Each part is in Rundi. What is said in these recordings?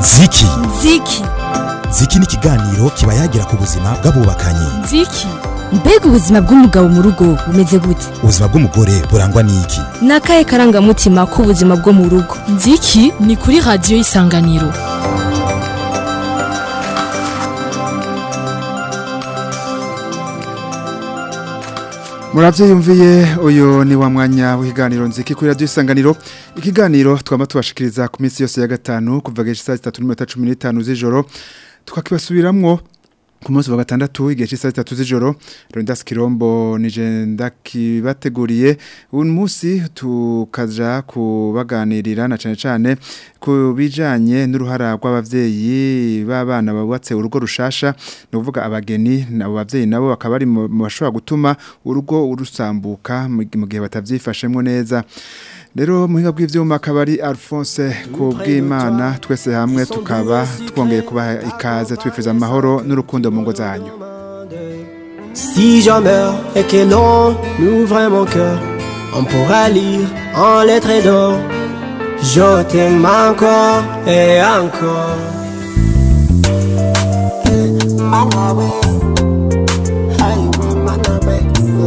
ziki ziki ziki ni ikiganiro kiba yagira ku buzima bw'abubakanye ziki mbega ubuzima bw'umugabo mu rugo bumeze gute ubuzima bw'umugore burangwa n'iki ni akahe karangamutima k'ubuzima bwo mu rugo nziki ni kuri radiyo y'isanganiro murabyiyumviye uyu ni wa mwanya w'ikiganiro nziki kuri radiyo isanganiro ikiganiro twaba tubashikiriza ku minsi yose ya gatanu kuva geje saa zitatu n'iminota cumi n'itanu z'ijoro tukakibasubiramwo ku munsi wa gatandatu igihe cy'isaha zitatu z'ijoro Rondas Kirombo nije ndakibateguriye uyu munsi tukaja kubaganirira na cane cane ku bijanye n'uruhara rw'abavyeyi b'abana babubatse urugo rushasha no kuvuga abageni nabo bavyeyi nabo bakaba ari mu bashobora gutuma urugo urusambuka mu gihe batavyifashemwo neza Rero muhinga bw'ivyuma akaba ari Alphonse kubw'Imana twese hamwe tukaba twongeye kubaha ikaze twifuza amahoro n'urukundo mu ngo zanyu. Si je meurs et que l'on ouvre mon cœur, on pourra lire en lettres d'or. Je t'aime encore et encore. Manawe, highway, Manawe,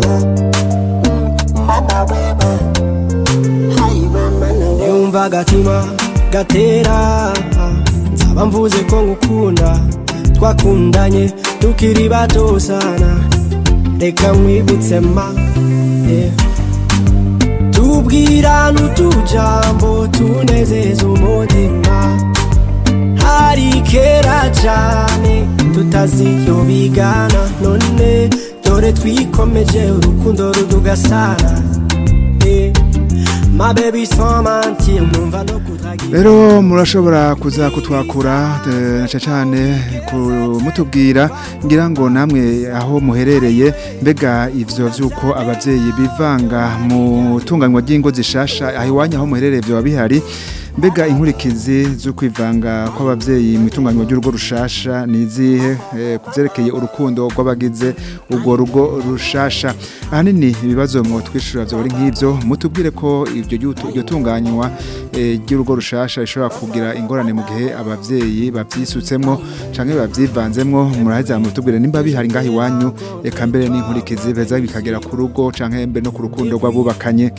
Manawe, highway, Manawe. Yumva agatima gatera, nzaba mvuze ko ngukunda, twakundanye tukiri bato sana, reka nkwibutse ma, yeah. tubwirana utujambo tunezeza umutima hari kera cyane tutaziyo bigana none dore twikomeje urukundo rudugasana Eh, ma baby sans mentir numva no kutagira Rero murashobora kuza kutwakura eh, na cyane mutubwira ngira ngo namwe aho muherereye mbega ivyo vyuko abavyeyi bivanga mu tunganywa ry'ingo zishasha aho iwanyu aho muherereye byo bihari mbega inkurikizi zo kwivanga kw'abavyeyi mu itunganywa ry'urugo rushasha ni izihe eh, kuvyerekeye urukundo rw'abagize urwo rugo rushasha ahanini ibibazo mu twishura byo bari nk'ivyo mutubwire ko ibyo ry'utu- iryo tunganywa eh, ry'urugo rushasha rishobora kugira ingorane mu gihe abavyeyi bavyisutsemwo canke bavyivanzemwo muraheza mutubwire nimba bihari ngaho iwanyu eka mbere n'inkurikizi beza bikagera ku rugo canke mbere no ku rukundo rw'abubakanye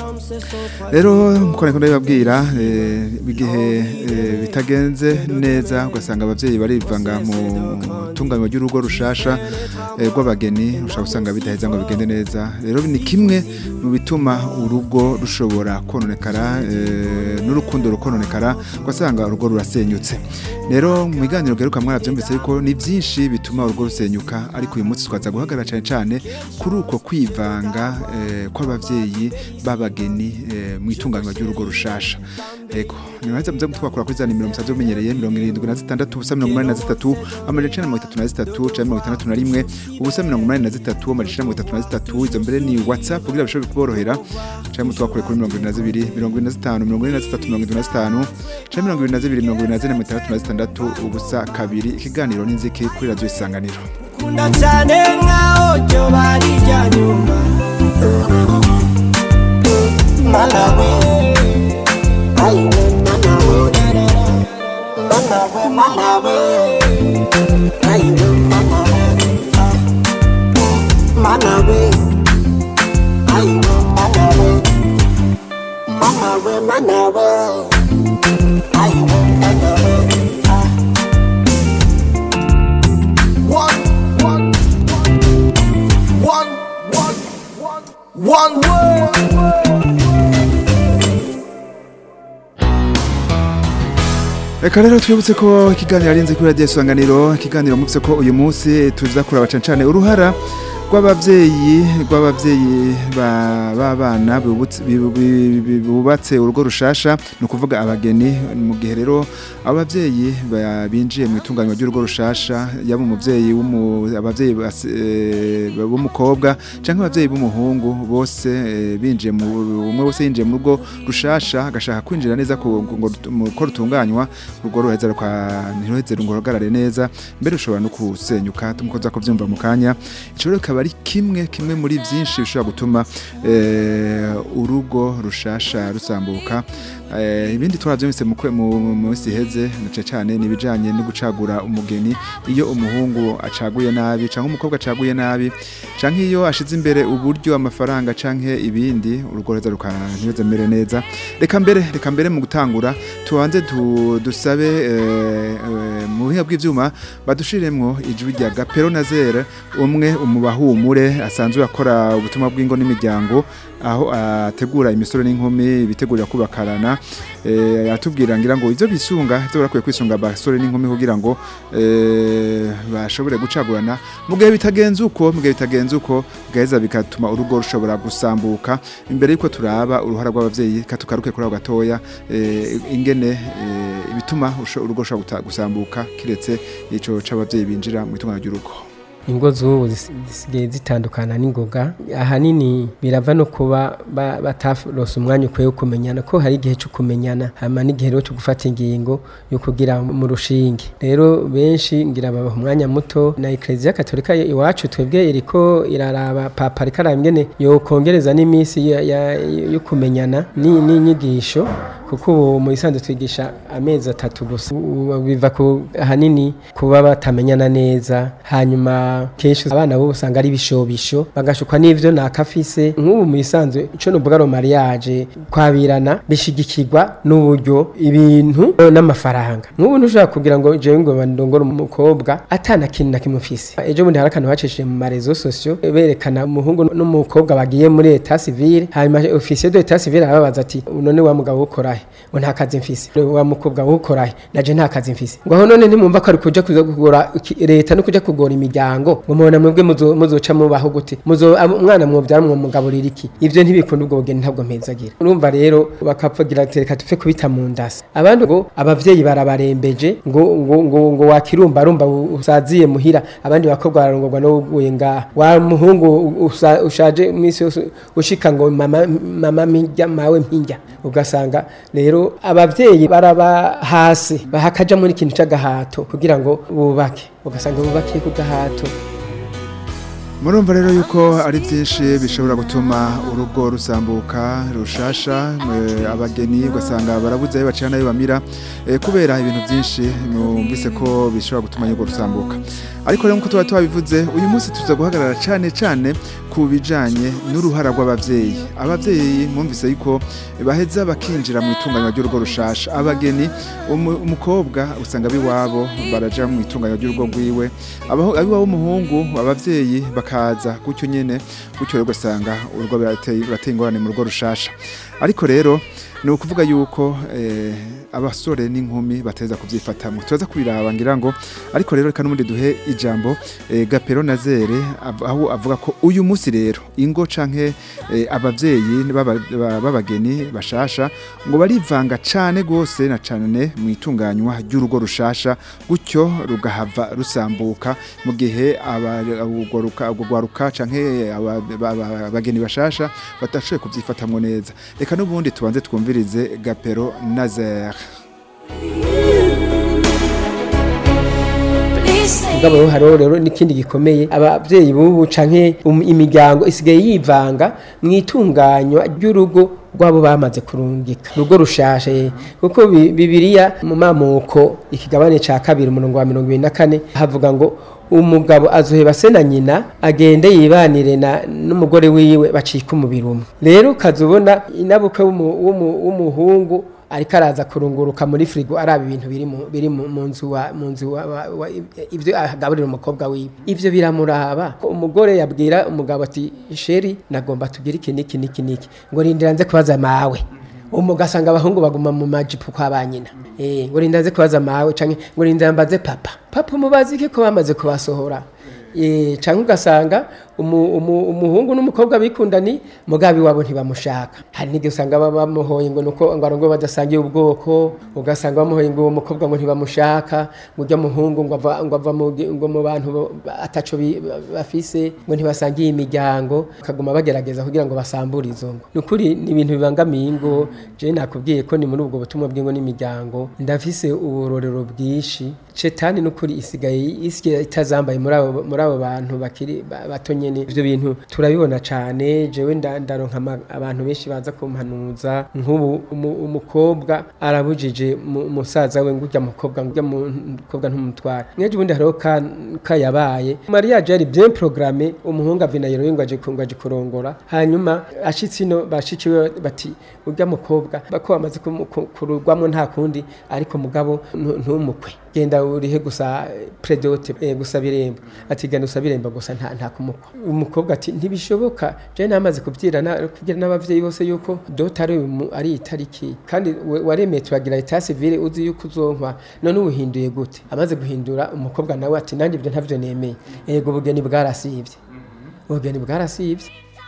rero nkuko niko ndabibabwira eh, igihe eh, bitagenze neza ugasanga abavyeyi barivanga mu tunganywa ry'urugo rushasha eh, rw'abageni ushobora gusanga bidaheza ngo bigende neza rero ni kimwe mu bituma urugo rushobora kononekara eh, n'urukundo rukononekara ugasanga urugo rurasenyutse rero mu biganiro garuka mwaravyumvise yuko ni byinshi bituma urugo rusenyuka ariko uyu munsi twaza guhagarara cyane cyane kuri uko kwivanga eh, kw'abavyeyi b'abageni eh, mu itunganywa ry'urugo rushasha Ego, nibaza muze twakora kuri za nimero musaze umenyereye 76 ubusa 83 amajana 33 canke 61 ubusa 83 amajana 33 izo mbere ni WhatsApp kugira bishobore kuborohera canke mutwakure kuri 22 25 23 canke 22 24 ubusa kabiri ikiganiro n'inziki kuri radio isanganiro kunda cyane nkaho ryo bari irya nyuma malawe ayiwe malawe malawe malawe ayiwe malawe malawe ayiwe malawe malawe malawe ayiwe malawe One, one, one, one, one, one word. Reka rero twibutse ko ikiganiro arinze kuri radio isanganiro ikiganiro muvise ko uyu munsi tuza kuraba cane cane uruhara rw'abavyeyi rw'abavyeyi ba- b'abana bibutse- bi- bi- bi- bubatse urugo rushasha ni ukuvuga abageni mu gihe rero abavyeyi ba- binjiye mu itunganywa ry'urugo rushasha yaba umuvyeyi w'umu- abavyeyi bas- eh, b'umukobwa canke abavyeyi b'umuhungu bose eh, binjiye mu umwe wese yinjiye mu rugo rushasha agashaka kwinjira neza ku- ngo rut- mu- ko rutunganywa urugo ruheza rukwa ntiruheze ngo ruhagarare neza mbere rushobora no kusenyuka tumukoza kuvyumva mu kanya ico rero kikaba ari kimwe kimwe muri byinshi bishobora gutuma eh, urugo rushasha rusambuka Eh, ibindi twaravyumvise mu kwe- mu mu minsi iheze nace cyane nibijanye no gucagura umugeni iyo umuhungu acaguye nabi canke umukobwa acaguye nabi canke iyo ashize imbere uburyo amafaranga canke ibindi urugo reza rukaneza mere neza reka mbere reka mbere mu gutangura tubanze tu- dusabe eh, eh, mu buhinga bw'ivyuma badushiremwo ijwi rya Gapero Nazer umwe umubahumure asanzwe akora ubutumwa bw'ingo n'imiryango aho ategura imisoro n'inkumi bitegurira kubakarana eh atubwira ngira ngo ivyo bisunga ivyo barakwiye kwisunga abasore n'inkumi kugira ngo eh bashobore gucagurana mu gihe bitagenze uko mu gihe bitagenze uko gaheza bigatuma urugo rushobora gusambuka imbere yuko turaba uruhara rw'abavyeyi katukaruke kuri aho gatoya eh, ingene eh, ibituma usho- urugo rushobora guta- gusambuka kiretse ico c'abavyeyi binjira mu itungano ry'urugo ingo z'ubu zis- zisigaye zitandukana n'ingoga ahanini birava no kuba ba- bataronse umwanya ukwiye wo kumenyana ko hari igihe cyo kumenyana hama n'igihe rero cyo gufata ingingo yo kugira mu rushinge rero benshi ngira babaha umwanya muto na eklezia katolika iwacu twebwe iriko iraraba papa ariko araba ingene yokongereza n'iminsi ya- ya- yo kumenyana ni- n'inyigisho kuko ubu mu isanzwe twigisha amezi atatu gusa Ubu biva ku ahanini kuba batamenyana neza hanyuma kenshi abana bo usanga ari ibishobisho bagashukwa n'ivyo nakafise nk'ubu mu isanzwe ico nuvuga ro mariage kwabirana bishigikirwa n'uburyo ibintu n'amafaranga nk'ubu ntushobora kugira ngo jewe ngo bandongore umukobwa atana kintu na kimwe ufise ejo bundi hari akantu bacishije mu marezo sosio berekana umuhungu n'umukobwa bagiye muri eta civile hanyuma ofisiye de eta civile arababaza ati none wa mugabo ukorahe ngo nta kazi mfise wa mukobwa ukorahe naje nta kazi mfise ngo aho none ntimwumva ko ari kuja kuza kugora iki- leta no kuja kugora imiryango ngo mubona mwebwe muzo- muzoca mubaho gute muzo ab- umwana mwobyara mwomugaburira iki ivyo ntibikunda ubwo bugeni ntabwo mpezagira urumva rero bakavugira ati reka tupfe kubita mu ndasa abandi ngo abavyeyi barabarembeje ngo ngo ngo, ngo wakirumba rumba usaziye muhira abandi bakobwa bararongorwa no uguye ngaha wa muhungu usa- ushaje imisi yose ushika ngo mama mama mpinja mawe mpinja ugasanga rero abavyeyi baraba hasi bahakaja muri ikintu c'agahato kugira ngo bubake ugasanga bubakiye ku gahato Murumva rero yuko ari byinshi bishobora gutuma urugo rusambuka rushasha mwe, abageni ugasanga barabuze ayo bacana ayo bamira eh, kubera ibintu byinshi mwumvise ko bishobora gutuma urugo rusambuka ariko rero nkuko tuba tubabivuze uyu munsi tuza guhagarara cyane cyane ku bijanye n'uruhara rw'abavyeyi abavyeyi mwumvise yuko baheza bakinjira mu itunganywa ry'urugo rushasha abageni umu- umukobwa usanga biwabo baraja mu itunganywa ry'urugo rwiwe abaho abiwabo umuhungu abavyeyi bakaza gutyo nyene gutyo rero ugasanga urugo birateye birateye ingorane mu rugo rushasha ariko rero ni ukuvuga yuko eh, abasore n'inkumi bateza kubyifatamwe turaza kubiraba ngira ngo ariko rero reka n'ubundi duhe ijambo eh, gapero na zere av- aho avuga ko uyu munsi rero ingo canke eh, abavyeyi b'aba- ba- b'abageni bashasha ngo barivanga cane gose na cane mu itunganywa ry'urugo rushasha gutyo rugahava rusambuka mu gihe aba- urwo ruka- urwo rwaruka canke aba- ba- ba- abageni bashasha batashoboye kubyifatamwo neza reka n'ubundi tubanze twumvirize gapero nazer mugabo rero hariho rero n'ikindi gikomeye abavyeyi bubu canke um- imiryango isigaye yivanga mu itunganywa ry'urugo rwabo bamaze kurungika urugo rushashe kuko bi- bibiliya mu mamuko ikigabane ca kabiri umurongo wa mirongo ibiri na kane havuga ngo umugabo azoheba se na nyina agende yibanire na n'umugore wiwe bacika umubiri umwe rero ukazubona inabukwe w'umu- w'umu- w'umuhungu ariko araza kurunguruka muri firigo araba ibintu biri mu biri mu mu nzu wa mu nzu wa, wa, wa ivyo agaburira umukobwa wiwe ivyo biramuraba ko umugore yabwira umugabo ati sheri nagomba tugire iki niki niki niki ngo rindira nze kubaza mawe umu ugasanga abahungu baguma mu majipo kwa banyina eh ngo rindira nze kubaza mawe canke ngo rindira mbaze papa papa umubazi iki ko bamaze kubasohora eh canke ugasanga umu, umu, umuhungu n'umukobwa bikundani mugabi wabo ntibamushaka hari n'igihe usanga baba bamuhoye ngo nuko ngo arongo badasangiye ubwoko ugasanga bamuhoye ngo uwo mukobwa ngo ntibamushaka ngo ujya muhungu ngo ava ngo ava mu gi- ngo mu bantu bo- ba- ataco bi- ba- bafise ngo ntibasangiye imiryango bakaguma bagerageza kugira ngo basambure izo ngo nukuri ni ibintu bibangamiye ingo je nakubwiye ko ni muri ubwo butumwa bw'ingo n'imiryango ndafise uburorero bwinshi cetani nukuri isigaye isigaye itazambaye muri abo muri abo bantu bakiri ba- bato nyene nyene ivyo bintu turabibona cane jewe nda- ndaronka ama- abantu benshi baza kumpanuza nk'ubu umu- umukobwa arabujije mu- musaza we ngo urya mukobwa ngo urya mukobwa ntumutware mweje ubundi hariho ka- kayabaye mariage yari bien programme umuhungu ava Nairobi ngo aje ku- ngo aje kurongora hanyuma ashitse ino bashikiwe bati urya mukobwa bako bamaze kumu- ku- kurugwamo nta kundi ariko mugabo ntu- ntumukwe genda urihe gusa predote eh, gusa birembo ati genda usaba irembo gusa nta nta kumukwa umukobwa ati ntibishoboka je namaze kubyira na kugira n'abavyeyi bose yuko dota ari umu- ari itariki kandi we- waremeye turagira etat civile uzi yuko uzonkwa none uhinduye gute amaze guhindura umukobwa nawe ati nanjye ibyo ntavyo nemeye yego ubugeni bwarasivye ubugeni bwarasivye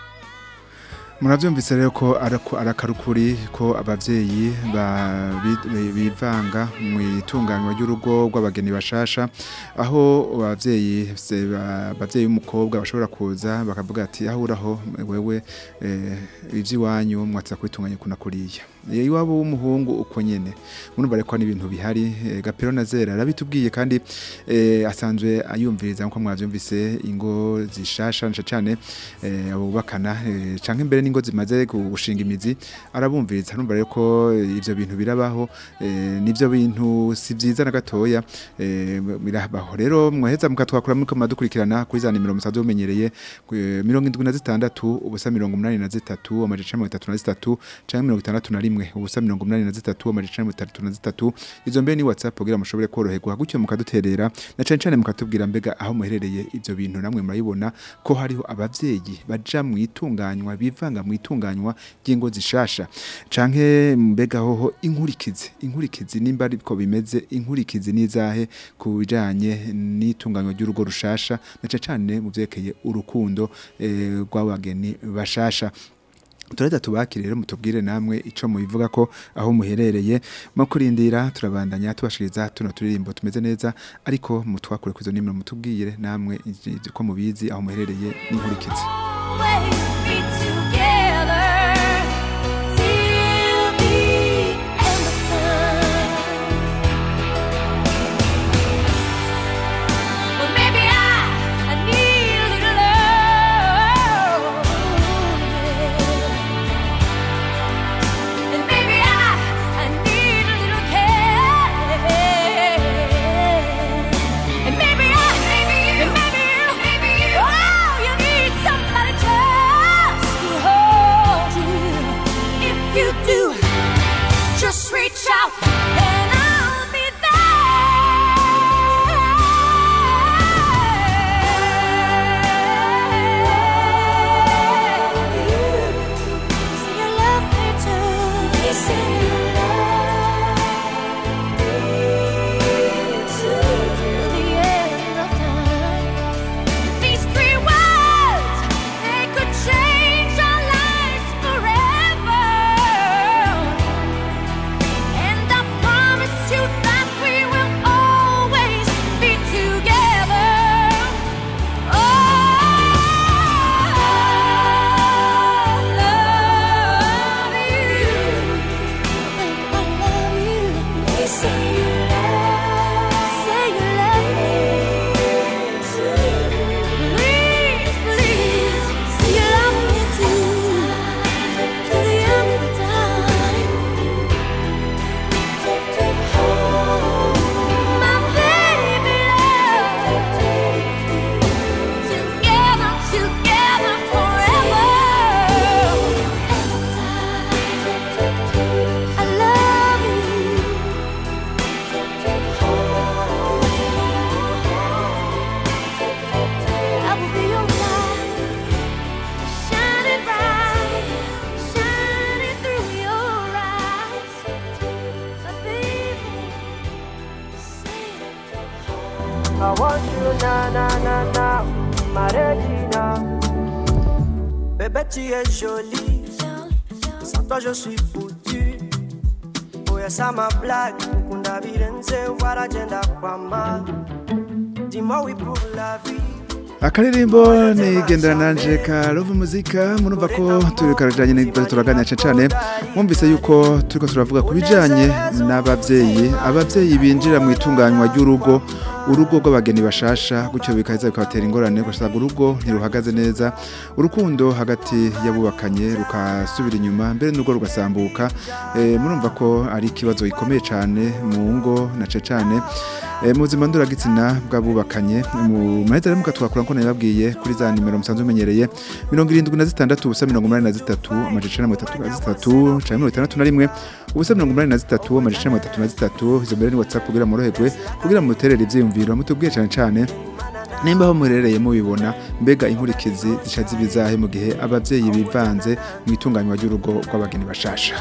murabyumvise rero ko arako- arakarukuri ko abavyeyi ba- bi- bi- bivanga mu itunganywa ry'urugo rw'abageni bashasha aho abavyeyi se- ba- abavyeyi b'umukobwa bashobora kuza bakavuga ati aho uraho wewe eh, ivy'iwanyu mwatsa kubitunganya kuna kuriya Eh, iwabo w'umuhungu uko nyene murumva reko n'ibintu bihari eh, gapero na zera arabitubwiye kandi eh, asanzwe ayumviriza nkuko mwavyumvise ingo zishasha nca cane eh, abubakana eh, canke imbere n'ingo zimaze gushinga imizi arabumviriza arumva rero ko ivyo bintu birabaho eh, nivyo bintu si vyiza na gatoya eh, birabaho rero mwaheza mukatwakura muriko muradukurikirana kuri za nimero musanzwe mumenyereye eh, mirongo indwi na zitandatu ubusa mirongo umunani na zitatu amajana icenda mirongo itatu na zitatu canke mirongo itandatu na rimwe ubusa mirongo umunani na zitatu amajana icenda mirongo itandatu na zitatu izo mbere ni whatsapp kugira mushobore koroherwa gutyo mukaduterera na cane cane mukatubwira mbega aho muherereye ivyo bintu namwe murabibona ko hariho abavyeyi baja mu itunganywa bivanga mu itunganywa ry'ingo zishasha canke mbega hoho inkurikizi inkurikizi nimba ariko bimeze inkurikizi nizahe ku bijanye n'itunganywa ry'urugo rushasha na cane cane mu vyerekeye urukundo eh, rw'abageni bashasha turahita tubakire rero mutubwire namwe ico mubivuga ko aho muherereye mu kurindira turabandanya tubashiriza tuno turirimbo tumeze neza ariko mutwakure kwizo nimero mutubwire namwe iji- ko mubizi aho muherereye n'inkurikizi always be together till the end of time. Well, maybe I, I need a little love, and maybe I, I need a little care, and maybe I, maybe you, and maybe you, maybe you, oh, you need somebody just to hold you. If you do, just reach out and I'll be there. Say you love me too. Say you love me too. Till the end of time. These three words, they could change our lives forever. And I promise you that we will always be together. Oh, I love you. Baby, I love you. Say you love, say you love me too. Please, please, say you love me too. To the end of time. My baby love. Together, together forever. I love you. I will be your light, shining bright, shining through your eyes. My baby, say I want you na na na na, ma Regina. Bébé, tu es jolie, sans toi je suis foutu. Oya sama blague, mukunda birenze waragenda kwama. Dis-moi oui pour la vie. akaririmbo ni gendera nanje ka love muzika murumva ko turi karajanye n'ibibazo turaganira cyane cyane mwumvise yuko turiko turavuga ku bijanye n'abavyeyi abavyeyi binjira mu itunganywa ry'urugo urugo rw'abageni bashasha gutyo bikaheza bikabatera ingorane ugasanga urugo ntiruhagaze neza urukundo hagati y'abubakanye rukasubira inyuma mbere n'urwo rugasambuka eh, murumva ko ari ikibazo gikomeye cyane mu ngo na ce cyane eh, mu buzima nduragitsina bw'abubakanye mu maheza rero mukatwakura ko nababwiye kuri za nimero musanzwe umenyereye mirongo irindwi na zitandatu ubusa mirongo umunani na zitatu amajana mirongo itatu na zitatu canke mirongo itandatu na rimwe ubusa mirongo umunani na zitatu amajana mirongo itatu na zitatu izo mbere ni whatsapp kugira moroherwe kugira muterere ivyiyumviro mutubwiye cane cane nimba aho muherereye mubibona mbega inkurikizi zica zibizahe mu gihe abavyeyi bivanze mu itunganywa ry'urugo rw'abageni bashasha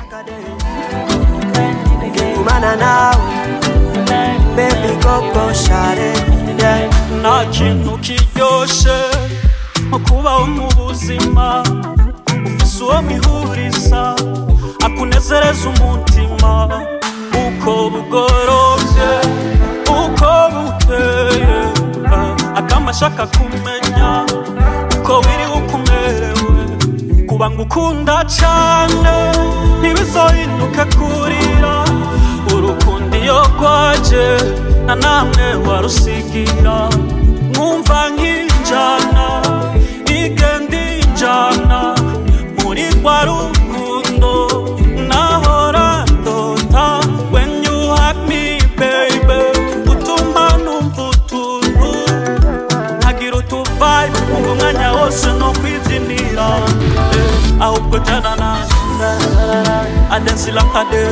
Kumana nawe Baby koko share yeah. nta kintu kiryoshe nko kubaho mu buzima ufise uwo mwihuriza akunezereza umutima uko bugorovye uko bukeye ah, akama ashaka kumenya uko wiri uko umerewe kuba ngukunda cane ntibizohinduke kurira urukundo iyo rwaje na namwe warusigira mwumva nk'injana igenda injana muri rwa rukundo nahora ndota when you hug me baby utuma numva utuntu nkagira utuvibe umva umwanya wose no kwibyinira eh, ahubwo jana nawe adensila kade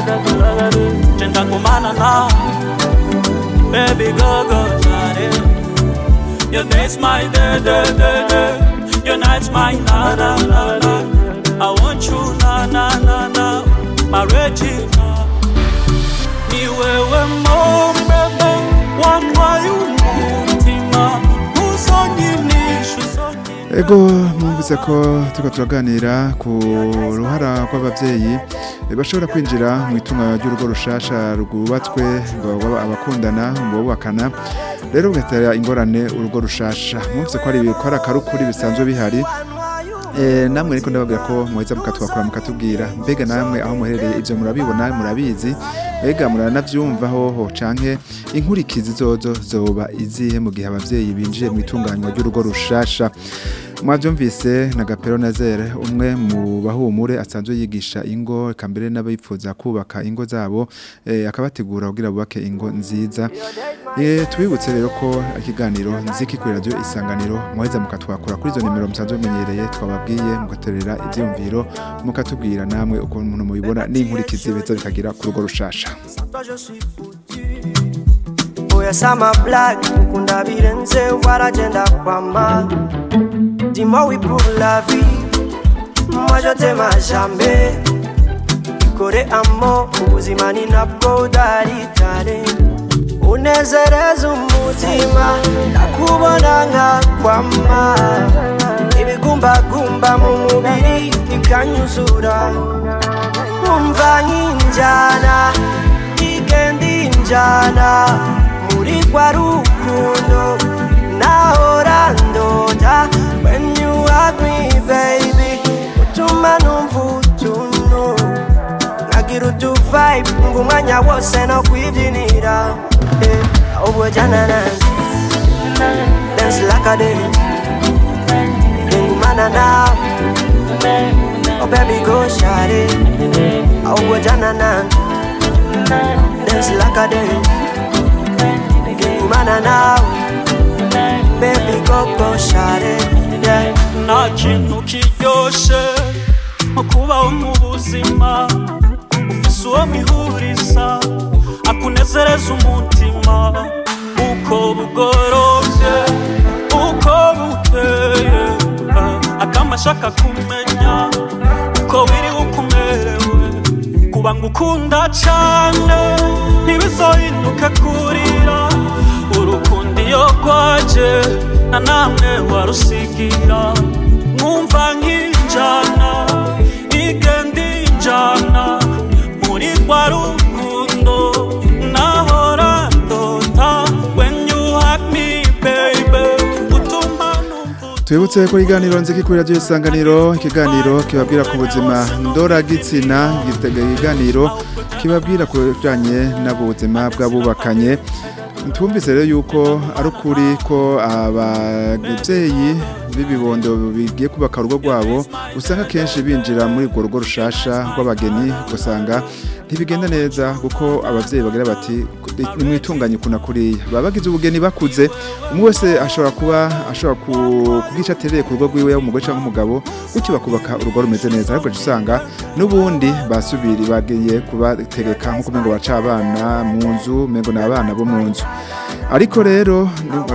jenda ngumana nawe baby go go shawty your day's my day day day day your night's my na na na na I want you na na na na my Regina ni wewe mombebe wantwaye umutima uzonyinisha uzonyinisha Ego mwumvise ko turiko turaganira ku ruhara rw'abavyeyi eh, bashobora kwinjira mu itunga ry'urugo rushasha rwubatswe ngo baba abakundana ngo bubakana rero bigatera ingorane urugo rushasha mwumvise ko ari ko ari akarukuri bisanzwe bihari Eh, namwe ariko ndababwira ko muheza mukatwakura mukatubwira mbega namwe aho muherereye ivyo murabibona murabizi mbega muranavyumva hoho canke inkurikizi zozo zoba izihe mu gihe abavyeyi binjiye mu itunganywa ry'urugo rushasha mwavyumvise na Gapero Nazere umwe mu bahumure asanzwe yigisha ingo eka mbere n'abifuza kubaka ingo zabo eh, akabategura kugira bubake ingo nziza eh, tubibutse rero ko ikiganiro nziki kuri radio isanganiro muheza mukatwakura kuri izo nimero musanzwe mumenyereye twababwiye mugaterera ivyumviro mukatubwira namwe uko umuntu mubibona n'inkurikizi beza bikagira ku rugo rushasha Sans toi je suis foutu Oya sama blague Ukunda birenze waragenda kwama Dis-moi oui pour la vie Moi je t'aime à jamais Ikore amo ubuzima ni nabwo udaritare Unezereza umutima Ndakubona nka kwama Ibigumbagumba mu mubiri bikanyuzura Umva nk'injana igenda injana muri rwa rukundo nahora ndota when you hug me baby utuma numva utuntu nkagira utuvibe umva umwanya wose no kwibyinira eh, ahubwo jana nanjye dance like a day ngumana nawe oh baby go shawty ahubwo jana nanjye dance like a day ngumana nawe baby go go shawty yeah. nta kintu kiryoshe nko kubaho mu buzima ufise uwo mwihuriza akunezereza umutima uko bugorovye uko bukeye ah, akama ashaka kumenya uko wiri uko umerewe kuba ngukunda cane ntibizohinduke kurira urukundo iyo rwaje na namwe warusigira mwumva nk'injana igenda injana muri rwa rukundo nahora ndota when you hug me baby utuma numva Twibutse ko iganiro nziki kuri radio isanganiro ikiganiro kibabwira ku buzima ndora gitsina igitega iganiro kibabwira ku bijanye n'ubuzima bw'abubakanye twumvise rero yuko ari ukuri ko ababyeyi b'ibibondo bigiye kubaka urugo rwabo usanga kenshi binjira muri urwo rugo rushasha rw'abageni ugasanga ntibigenda neza kuko ababyeyi bagira bati nimwitunganye kuna kuriya baba bagize ubugeni bakuze umwe wese ashobora kuba ashobora ku- kugica atereye ku rugo rwiwe umugore cyangwa umugabo gutyo bakubaka urugo rumeze neza ariko ugaca usanga n'ubundi basubiri bagiye kubategeka nk'uko umengo baca abana mu nzu umengo ni abana bo mu nzu ariko rero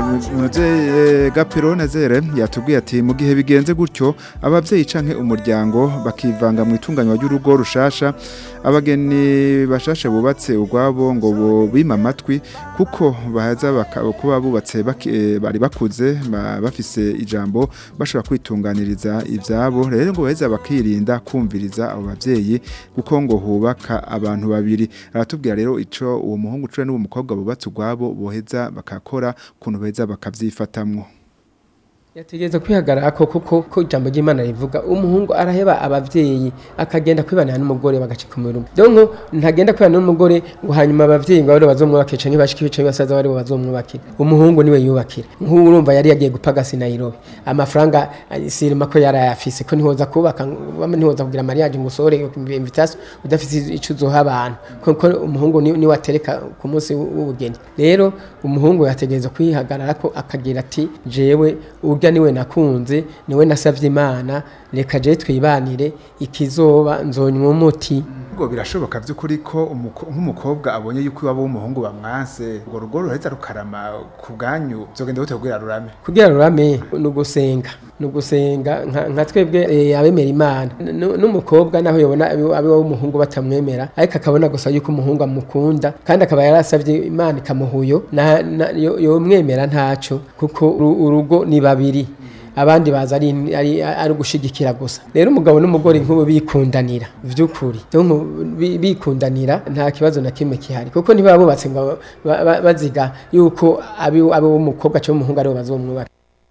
muze gapiro nazere yatubwiye ati mu gihe bigenze gutyo ababyeyi canke umuryango bakivanga mu itunganywa ry'urugo rushasha abageni bashasha bubatse urwabo ngo bo bima amatwi kuko bahaza baka- kuba bubatse baki- eh, bari bakuze ba- bafise ijambo bashobora kwitunganiriza ivyabo rero ngo baheza bakirinda kumviriza abo bavyeyi kuko ngo hubaka abantu babiri aratubwira rero ico uwo muhungu cure n'uwo mukobwa bubatse urwabo boheza bakakora kuntu beza bakavyifatamwo yategereza kwihagarara ko kuko ko ijambo ry'Imana rivuga umuhungu araheba abavyeyi akagenda kwibanira n'umugore bagacika umurume donc ntagenda kwibana n'umugore ngo hanyuma abavyeyi ngo bari bazomwubakira canke bashiki bicaye basaza bari bazomwubakira umuhungu niwe yubakira nk'ubu urumva yari yagiye gupagasi Nairobi amafaranga eh, sirima ko yari ayafise ko ntihoza kubaka bamwe ntihoza kugira mariage ngo usore invitation udafise ico uzoha abantu kuko umuhungu ni- niwe atereka ku munsi w'ubugeni rero umuhungu yategereza kwihagarara ko akagira ati jewe urya niwe nakunze niwe nasavye imana reka je twibanire ikizoba nzonywa umuti ngo birashoboka by'ukuri ko umuko- nk'umukobwa abonye yuko iwabo w'umuhungu bamwanse urwo rugo ruheza rukarama ku bwanyu byogenda gute kubwira rurame kugira rurame ni ugusenga ni ugusenga nka nka twebwe eh, abemera imana N- n'umukobwa naho yobona abe abe w'umuhungu batamwemera ariko akabona gusa yuko umuhungu amukunda kandi akaba yarasavye imana ikamuhuyo na- na- yo- yomwemera ntaco kuko uru- urugo ni babiri abandi baza ari ari ari ugushigikira gusa rero umugabo n'umugore nk'ubu bikundanira vy'ukuri donc bi- bikundanira nta kibazo na kimwe kihari kuko ntibaba bubatse ngo ba- ba- baziga yuko abi abi w'umukobwa cyangwa umuhungu aribo bazomwubaka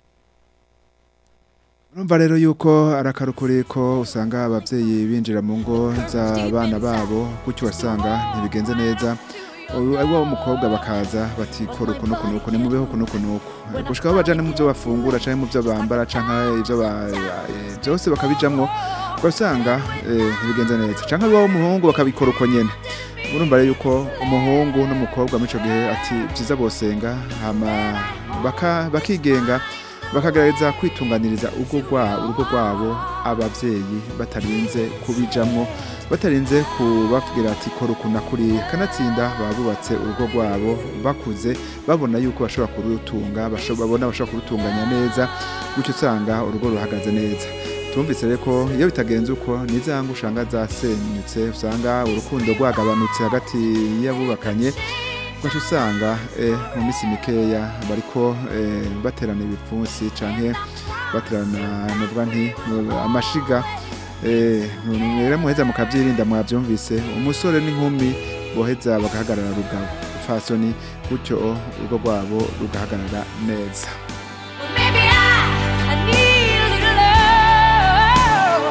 urumva rero yuko arakarukuri ko usanga ababyeyi binjira mu ngo z'abana babo gutyo wasanga ntibigenze neza ubu ari wo mukobwa bakaza bati kora uku n'uku n'uku nimubeho uku n'uku n'uku gushika aho bajana mu byo bafungura canke mu byo bambara canke ibyo ba- eh, byose bakabijamwo ugasanga eh, ntibigenze neza canke ari wo muhungu bakabikora uko nyene urumva rero yuko umuhungu n'umukobwa muri ico gihe ati byiza bosenga hama baka- bakigenga bakagerageza kwitunganiriza urugo rwa- urugo rwabo ababyeyi batarinze kubijamwo batarinze kubabwira ati kora uku na kuriya kanatsinda baba bubatse urugo rwabo bakuze babona yuko bashobora kurutunga basho- babona bashobora kurutunganya neza gutyo usanga urugo ruhagaze neza tumvise rero ko iyo bitagenze uko nizanga usanga zasenyutse usanga urukundo rwagabanutse hagati y'abubakanye ugaca usanga eh, mu minsi mikeya bariko eh, baterana ibipfunsi canke baterana nuvuga nti mu- amashiga eh, rero muheza mukavyirinda mwavyumvise umusore n'inkumi boheza bagahagarara rugabo fasoni gutyo urugo rwabo rugahagarara neza Maybe I, I need a little love.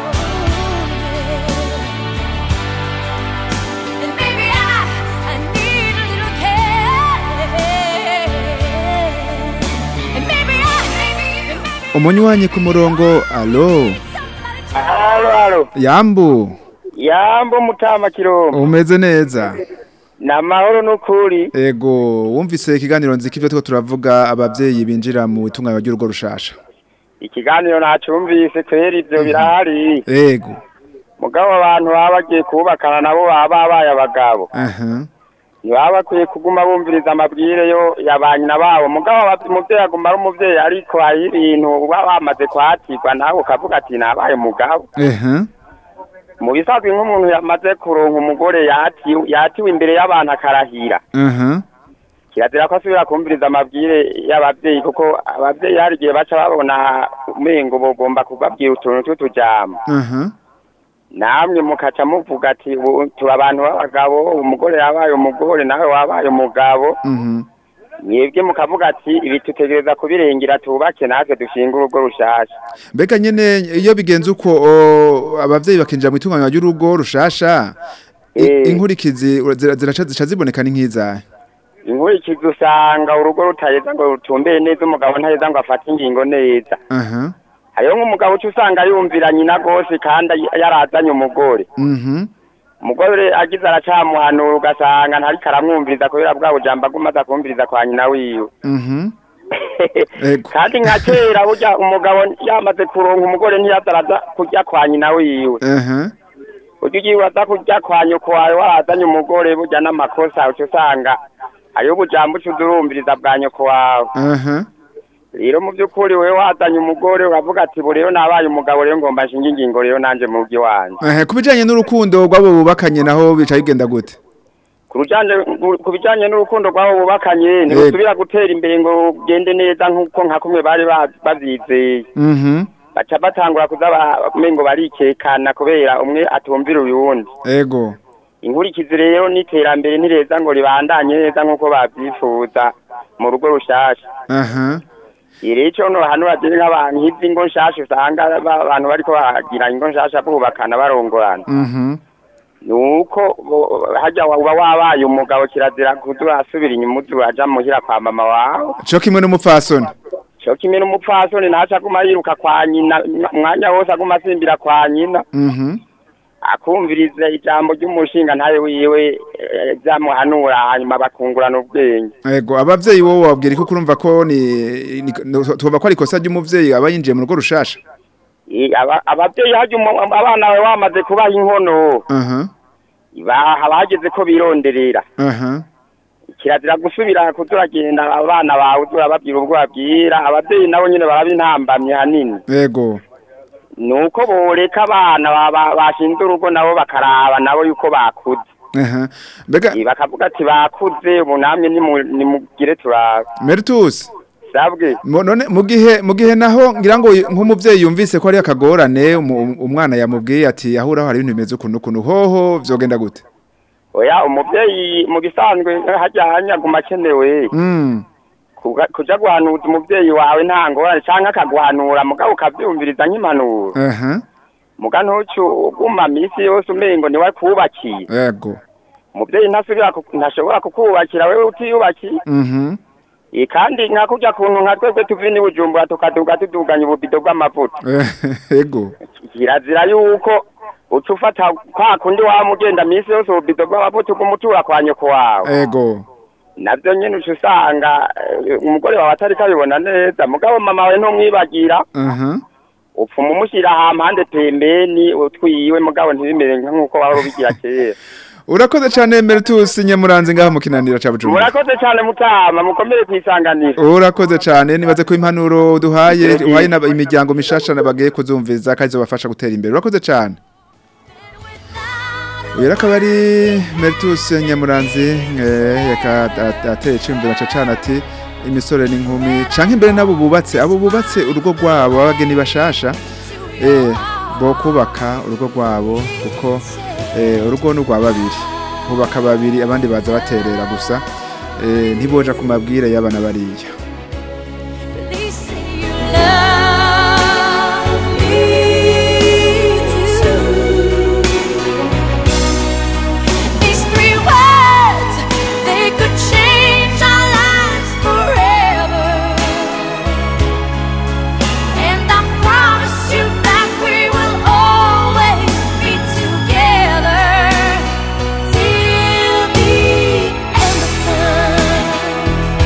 And maybe I, I need a little care. And maybe I, maybe, maybe umunywanyi ku murongo alo Halo halo. yambu Yambo mutama kirombo. umeze neza Na mahoro nukuri. ego wumvise ikiganiro nziko ivyo turiko turavuga abavyeyi binjira mu itunganywa ry'urugo rushasha Ikiganiro nacumvise kweri ivyo birahari. ego Mugabo abantu baba bagiye kubakana nabo baba babaye abagabo. aha Ntibaba bakwiye kuguma bumviriza amabwire yo yabanyina babo. Mugabo aba- umuvyeyi aguma ari umuvyeyi ariko hari ibintu baba bamaze kwatirwa nawe ukavuga ati nabaye umugabo. aha Mu bisanzwe nk'umuntu yamaze kuronka umugore yatiwe yatiwe imbere y'abantu akarahira. aha kirazira ko asubira kumviriza amabwire y'abavyeyi kuko abavyeyi hari igihe baca babona umengo bogomba kubabwira utuntu tw'utujambo aha namwe mukaca muvuga ati "Ubu tuba abantu b'abagabo umugore yabaye umugore nawe wabaye umugabo mhm mwebwe mukavuga ati ibi tutegereza kubirengera tubake natwe dushinga urugo rushasha mbega nyene iyo bigenze uko o, abavyeyi bakinjira mu itunganywa ry'urugo rushasha i- Eh. inkurikizi ura- zira- ziraca zica ziboneka ni nk'izahe inkurikizi usanga urugo rutaheza ngo rutumbeye neza umugabo ntaheza ngo afate ingingo neza aha hariho nk'umugabo uca usanga yumvira nyina rwose kandi ay- yarazanye umugore mhm umugore agize aracamuhanura ugasanga ntariko aramwumviriza kubera bwa bujambo aguma aza kumviriza kwa nyina wiwe mhm Ego. kandi nka kera burya umugabo yamaze kuronka umugore ntiyaza araza kurya kwa nyina wiwe aha burya ugiye uraza kurya kwa nyoko wawe warazanye umugore burya n'amakosa uca usanga hariho ubujambo uca uza urumviriza bwa nyoko wawe aha rero mu by'ukuri wewe wazanye umugore uravuga ati bu rero nabaye umugabo rero ngomba nshinga ingingo rero nanje mu rugo iwanjye aha ku bijanye n'urukundo rw'abo bubakanye naho bica bigenda gute ku rujanye ku bijanye n'urukundo rw'abo bubakanye ntirusubira gutera imbere ngo rugende neza nk'uko nka kumwe bari ba- bavyizeye mhm baca batangura kuza ba- umengo barikekana kubera umwe atumvira uyundi ego inkurikizi rero n'iterambere ntireza ngo ribandanye neza nk'uko bavyifuza mu rugo rushasha aha rero ico no hano bagire nk'abantu nk'izi ngo nshasha usanga ba- abantu bariko bagira ingo nshasha bubakana barongorana mhm nuko bo- harya uba wabaye umugabo kirazira kuza urasubira inyuma uza uraja muhira kwa mama wawe co kimwe n'umupfasoni co kimwe n'umupfasoni ntaco aguma yiruka kwa nyina umwanya wose aguma asimbira kwa nyina mhm akumviriza ijambo ry'umushinga ntayo wiwe eh, vyamuhanura hanyuma bakungurana ubwenge ego abavyeyi wowe wabwira ko kurumva ko ni ni- tuvuga ko ari ikosa ry'umuvyeyi aba yinjiye mu rugo rushasha I- aba- abavyeyi harya umu- abana bawe wamaze kubaha inkono aha ba- haba hageze ko bironderera aha kirazira gusubira kuza uragenda abana bawe uza urababwira ubwo babwira abavyeyi nabo nyene barabintambamye hanini ego nuko boreka abana ba- ba- bashinze urugo nabo bakaraba nabo yuko bakuze aha mbega Eh, bakavuga ati bakuze ubu namwe nimu- nimugire turabe Meritus sabwe Mo- none mu gihe mu gihe naho ngira ngo nk'umuvyeyi yumvise ko ari akagorane umu- umwana yamubwiye ati ahuraho hari ibintu bimeze ukuntu ukuntu hoho vyogenda gute oya umuvyeyi mu gisanzwe harya hanyaguma akenewe mm kuga- kuja guhanuza umuvyeyi wawe nta ngorane canke akaguhanura mugabo ukavyumviriza nk'impanuro aha muga ntucu uguma misi yose umengo niwe kubakiye ego umuvyeyi ntasubira ku- ntashobora kukubakira wewe utiyubakiye mhm Eh, kandi nka kurya kuntu nka twebwe tuvi ni bujumbura tukaduga tuduganya ububido bw'amavuta ego kirazira yuko uca ufata kwa kundi waba ugenda misi yose ububido bw'amavuta ugumutura kwa nyoko wawe ego navyo nyene uca usanga eh, umugore wawe atariko abibona neza mugabo mama wawe ntumwibagira aha upfuma umushyira hampande pembeni utwiwe mugabo ntibimere nk'uko waba ubigira kera urakoze cyane Meritus nyamuranze ngaha mu kinaniro ca Bujumbura murakoze cyane mutama mukomere kwisanganira urakoze cyane nibaze ko impanuro duhaye uhaye n'aba- imiryango mishasha bagiye kuzumviza kandi zobafasha gutera imbere urakoze cyane uyu akaba ari Meritus nyamuranzi eh, yaka at- ateye icimbere cacana ati imisore n'inkumi canke imbere nabo bubatse abo bubatse urugo rwabo abageni bashasha eh bo kubaka urugo rwabo kuko eh, urugo ni urwa babiri hubaka babiri abandi baza baterera gusa eh, ntiboja ku mabwire y'abana bariya These three words, they could change our lives forever. And I promise you that we will always be together till the end of time.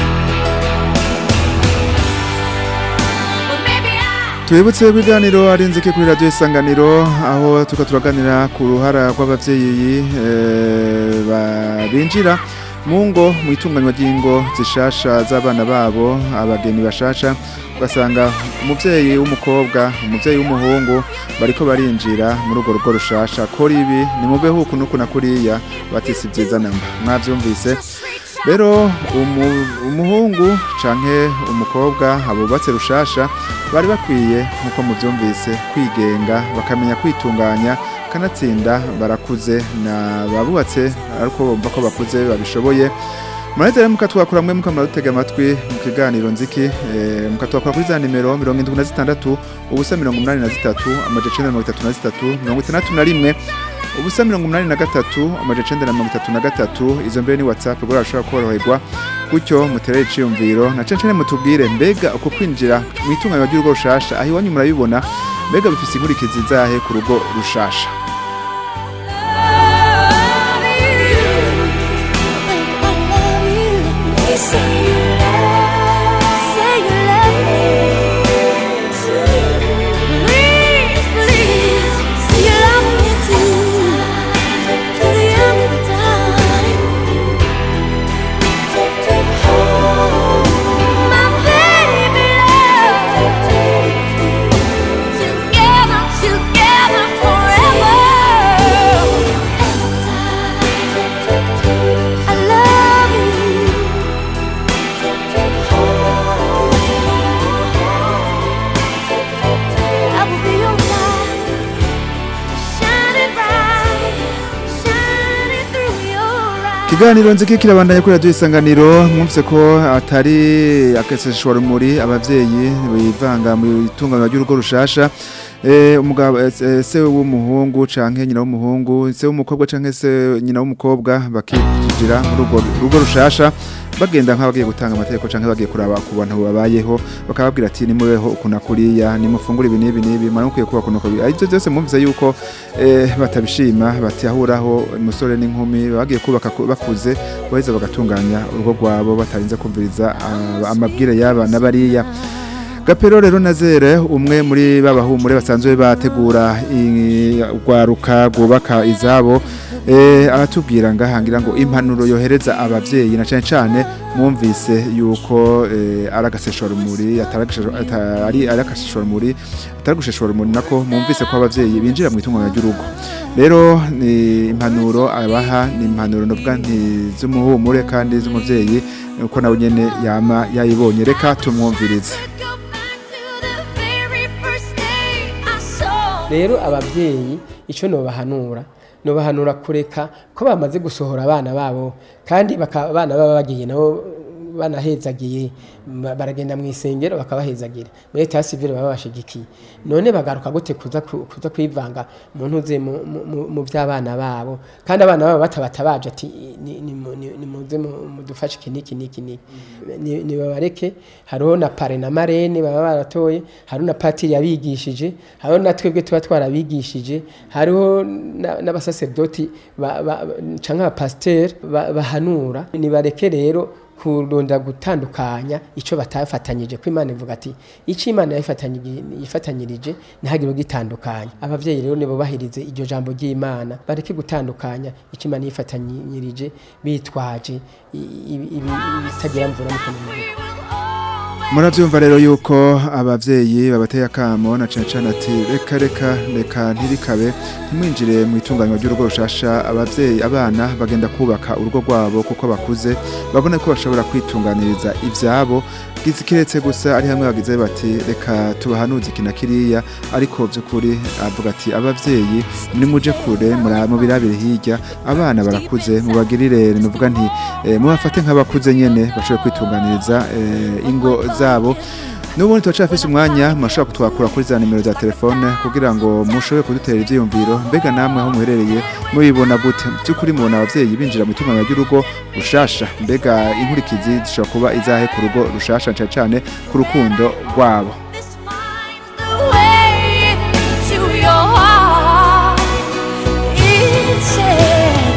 Well, maybe I. Twibutse ibiganiro ari nzike kuri radio isanganiro aho tuka turaganira ku ruhara rw'abavyeyi eh, ba- binjira mu ngo mu itunganywa ry'ingo zishasha z'abana babo abageni bashasha ugasanga umuvyeyi w'umukobwa umuvyeyi w'umuhungu bariko barinjira muri urwo rugo rushasha kora ibi ni mubeho uku n'uku na kuriya batisi vyiza namba mwavyumvise rero umu- umuhungu canke umukobwa abubatse rushasha bari bakwiye nk'uko muvyumvise kwigenga bakamenya kwitunganya kanatsinda barakuze na babubatse ariko bumva ko bakuze babishoboye murahita rero mukatwakura mwe mukamara dutega amatwi mu kiganiro nziki eh, mukatwakura kuri za nimero mirongo indwi na zitandatu ubusa mirongo umunani na zitatu amaja icenda na mirongo itatu na zitatu mirongo itandatu na rimwe ubusa mirongo umunani na gatatu amajana icenda na mirongo itatu na gatatu izo mbere ni whatsapp ubwo urashobora koroherwa gutyo muterere iciyumviro na cane cane mutubwire mbega uko kwinjira mu itunganywa ry'urugo rushasha aho iwanyu murabibona mbega bifise inkurikizi zahe ku rugo rushasha Together, together forever. I love you. I will be your light, shining bright, shining through your eyes. Kiganiro nziki kirabandanya kuri radio isanganiro mwumvise ko atari akeseshwa rumuri abavyeyi bivanga mu itunganywa ry'urugo rushasha eh umugabo eh, se- se w'umuhungu canke nyina w'umuhungu se w'umukobwa canke se nyina w'umukobwa bakijira mu rugo rugo rushasha bagenda nk'abagiye gutanga amategeko canke bagiye kuraba ku bantu babayeho bakababwira ati nimubeho ukuna kuriya nimufungure ibi n'ibi n'ibi mwaramukwiye kuba kuno kuriya ariko byose mwumvise yuko eh, batabishima batahuraho umusore n'inkumi bagiye kubaka ku- bakuze baheza bagatunganya urugo rwabo batarinze kumviriza ah, amabwire y'aba n'abariya Gapero rero nazere umwe muri babahumure basanzwe bategura i- urwaruka rwubaka izabo eh aratubwira ngahangira ngo impanuro yohereza abavyeyi na cane cane mwumvise yuko eh, aragaseshwa rumuri ataragasheshwa atari arakasheshwa rumuri ataragasheshwa rumuri nako mwumvise ko abavyeyi binjira mu itunganya ry'urugo rero ni impanuro abaha ni impanuro novuga nti z'umuhumure kandi z'umuvyeyi uko nawe nyene yama yayibonye reka tumwumvirize Go back to the very first day I saw rero ababyeyi icyo nobahanura nobahanura kureka ko bamaze gusohora abana babo kandi baka- abana baba bagiye nabo banahezagiye ba- baragenda mu isengero bakabahezagira muri leta ya sivile baba bashigikiye none bagaruka gute kuza ku- kuza kwivanga mu ntuze mu- mu- mu- mu by'abana babo kandi abana babo batabatabaje ati ni- ni- mu- ni- nimuze mu- mudufashe iki n'iki n'iki n'iki Ni- nibabareke hariho na pare na marene baba baratoye hariho na patiri yabigishije hariho na twebwe tuba twarabigishije hariho na- n'abasaserdoti ba- ba- canke abapasiteri ba- bahanura nibareke rero kurunda gutandukanya icyo batafatanyije ko imana ivuga ati icyo imana yafatanyije- yifatanyirije ntihagire gitandukanya ababyeyi rero nibo bahirize iryo jambo ry'imana bareke gutandukanya icyo imana yifatanyirije bitwaje i- i- ibi- ibitagira mvura mu kanwa murabyumva rero yuko abavyeyi babateye akamo na cane cane ati reka reka reka ntibikabe ntimwinjire mu itunganywa ry'urugo rushasha abavyeyi abana bagenda kubaka urugo rwabo kuko bakuze babona ko bashobora kwitunganiriza ivyabo gizi kiretse gusa ari hamwe bagize bati reka tubahanuze iki na kiriya ariko by'ukuri avuga ati abavyeyi nimuje kure mura- mubirabire hirya abana barakuze mubagirire nuvuga nti eh, mubafate nk'abakuze nyene bashobore kwitunganiriza eh, ingo zabo Nubundi turacafise umwanya murashobora kutwakura kuri za nimero za telefone kugira ngo mushobore kudutera ivyiyumviro mbega namwe aho muherereye mubibona gute by'ukuri mubona abavyeyi binjira mu itunganywa ry'urugo rushasha mbega inkurikizi zishobora kuba izahe ku rugo rushasha cane cane ku rukundo rwabo This finds the way to your heart. It said,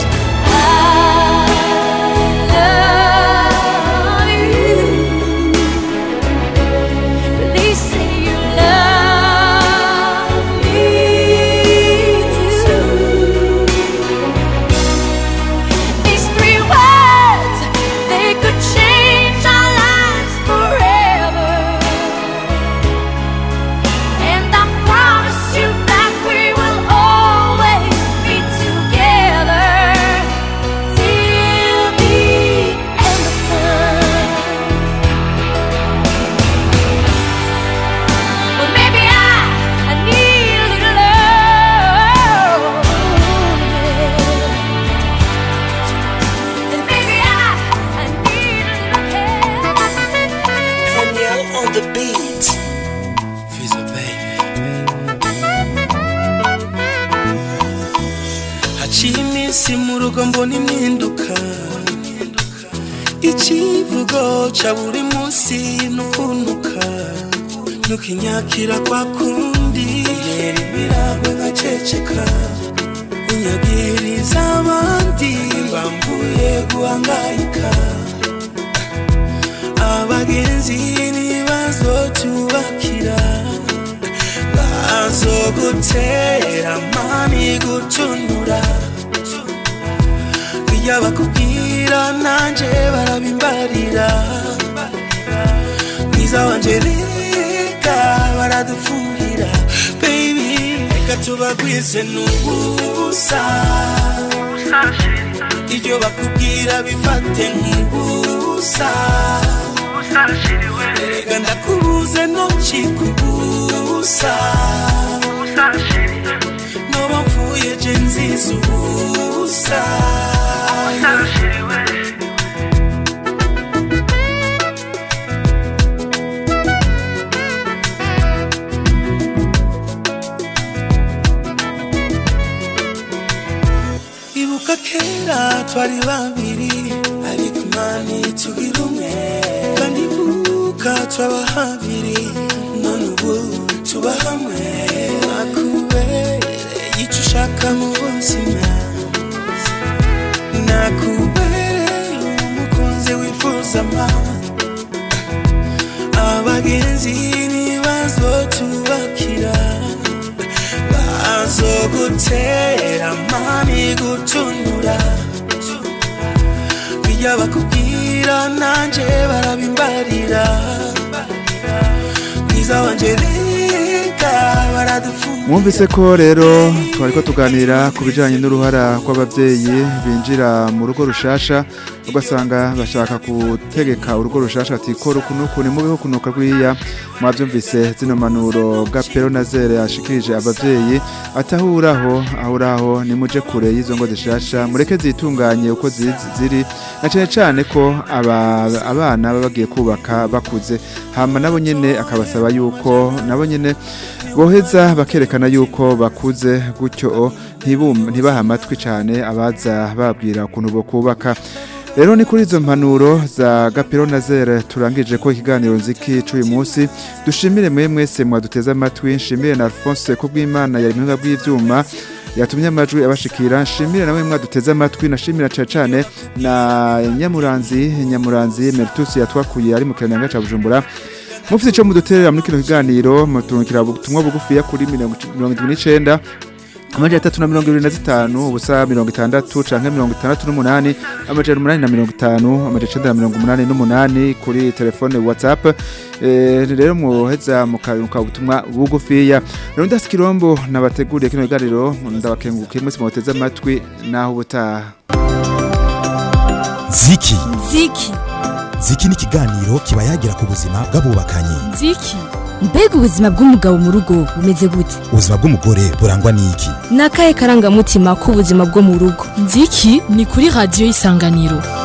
I love you. Please say you love me too. These three words, they could change our lives forever. urugo mbona impinduka ikivugo ca buri munsi nukunuka nukinyakira kwa kundi yera imiragwe nkaceceka unyagiriza abandi bambuye guhangayika abagenzi ntibazotubakira bazogutera mani gutunura iyo bakubwira nanje barabimbarira mwiza wanje reka baradufuhira baby reka tubagwize n'ubusa ibyo bakubwira bifate nk'ubusa reka ndakubuze ntukikubusa noba mfuye je nziza ubusa ibuka kera twari babiri ariko imana tugira umwe kandi ibuka twaba habiri none ubu tuba hamwe nakubereye icyo ushaka mu buzima nakubereye umukunzi wifuza ama abagenzi ntibazotubakira bazogutera mani gutunura iyo bakubwira nanje barabimbarira mwiza wanje reka baradufu mwumvise ko rero twari ko tuganira ku bijyanye n'uruhara rw'ababyeyi binjira mu rugo rushasha ugasanga bashaka gutegeka urugo rushasha ati kora uku n'uku ni mubeho kunuka rw'iya mwabyumvise zino manuro gapero na zere yashikirije ababyeyi atahuraho ahuraho nimuje kure y'izo ngo zishasha mureke zitunganye uko zizi- ziri na cyane cyane ko aba- abana baba bagiye kubaka bakuze hama nabo nyene akabasaba yuko nabo nyene boheza bakerekana yuko bakuze gutyo ntibum- ntibaha amatwi cyane abaza babwira ukuntu bo kubaka rero ni kuri izo mpanuro za gapiro na zere turangije ko ikiganiro nziki cy'uyu munsi dushimire mwe mwese mwaduteze amatwi nshimire na alphonse ko bw'imana yari muhinga bw'ibyuma yatumye amajwi abashikira nshimire nawe mwaduteze amatwi nashimira cyane cyane na nyamuranzi nyamuranzi meritus yatwakuye ari mu kirango cya bujumbura mufite icyo muduterera muri kino kiganiro muturukira ubutumwa bugufiya kuri mirongo mirongo irindwi n'icyenda amajana atatu na mirongo irindwi na zitanu ubusa mirongo itandatu canke mirongo itandatu n'umunani amajana umunani na mirongo itanu amajana icenda na mirongo umunani n'umunani kuri telefone whatsapp Eh, rero muheza mukaruka ubutumwa bugufiya rero ndasi kirombo nabateguriye kino kiganiro ndabakengukiye mwese muteze amatwi naho ubutaha ziki ziki ziki ni ikiganiro kiba yagira ku buzima bw'abubakanye ziki mbega ubuzima bw'umugabo mu rugo bumeze gute ubuzima bw'umugore burangwa n'iki ni akahe karangamutima k'ubuzima bwo mu rugo nziki ni kuri radiyo y'isanganiro